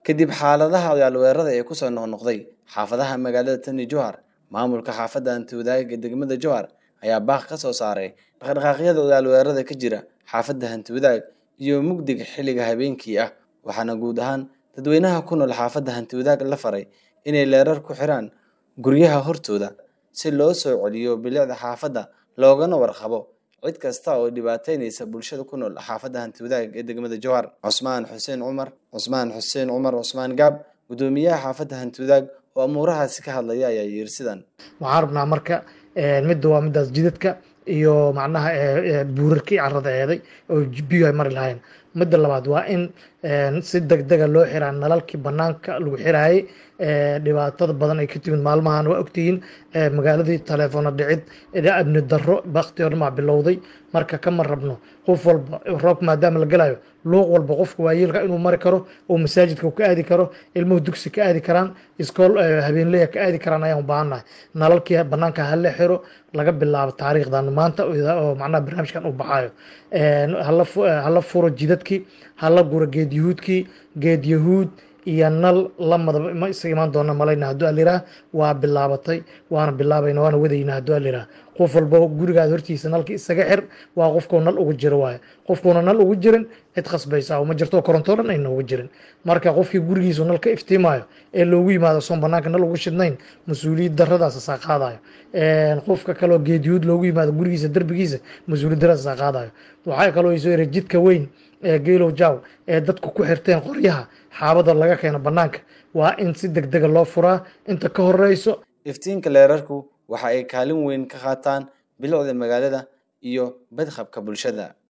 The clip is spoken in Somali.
kadib xaaladaha ciyaalweerada ee kusoo noqnoqday xaafadaha magaalada tani jowhar maamulka xaafadda hantiwadaag ee degmada jowhar ayaa baaq ka soo saaray dhaqdhaqaaqyada ciyaalweerada ka jira xaafadda hantiwadaag iyo mugdiga xilliga habeenkii ah waxaana guud ahaan dadweynaha ku nool xaafadda hantiwadaag la faray inay leerar ku xiraan guryaha hortooda si loo soo celiyo bilicda xaafadda loogana warqabo cid kasta oo dhibaateynaysa bulshada ku nool xaafadda hantiwadaag ee degmada jowhar cusmaan xuseen cumar cusmaan xuseen cumar cusmaan gaab guddoomiyaha xaafadda hantiwadaag oo amuurahaasi ka hadlaya ayaa yiri sidan waxaan rabnaa marka midda waa midaas jidadka iyo macnaha buurarkii carada eeday oo biyo ay mari lahayn midda labaad waa in si degdega loo xiraa nalalkii banaanka lagu xiraayay dhibaatada badan ay ka timid maalmahan waa ogtihiin magaaladii taleefoona dhicid amni daro bakti oo dhamaa bilowday marka kama rabno qof walba roobka maadaama la galayo luuq walba qofka waayeelka inuu mari karo oo masaajidka ka aadi karo ilmuhu dugsi ka aadi karaan iskool habeenleya ka aadi karaan ayaan u baahannahay nalalkii banaanka hala xiro laga bilaabo taariikhdan maanta oo macnaha barnaamijkan u baxayo hala furo jidadkii hala guro geed yahuudkii geed yahuud iyo nal lamadaba ma isaga imaan doona malayna hadduu aliraa waa bilaabatay waana bilaabayna waana wadayna hadduu aliraa qof walba gurigaada hortiisa nalka isaga xir waa qofkuu nal ugu jiro waayo qofkuuna nal ugu jirin cid khasbaysa ma jirto korontoo dhan ayna ugu jirin marka qofkii gurigiisu nal ka iftiimayo ee loogu yimaado soon banaanka nal ugu shidnayn mas-uuliyad daradaas saa qaadayo qofka kaloo geediyuud loogu yimaado gurigiisa derbigiisa mas-uuliyad daradaas saa qaadayo waxaa kaloo isoo yara jidka weyn ee geelow jaw ee dadku ku xirteen qoryaha xaabada laga keeno banaanka waa in si deg dega loo furaa inta ka horeyso iftiinka leerarku waxa ay kaalin weyn ka qaataan bilicda magaalada iyo badqabka bulshada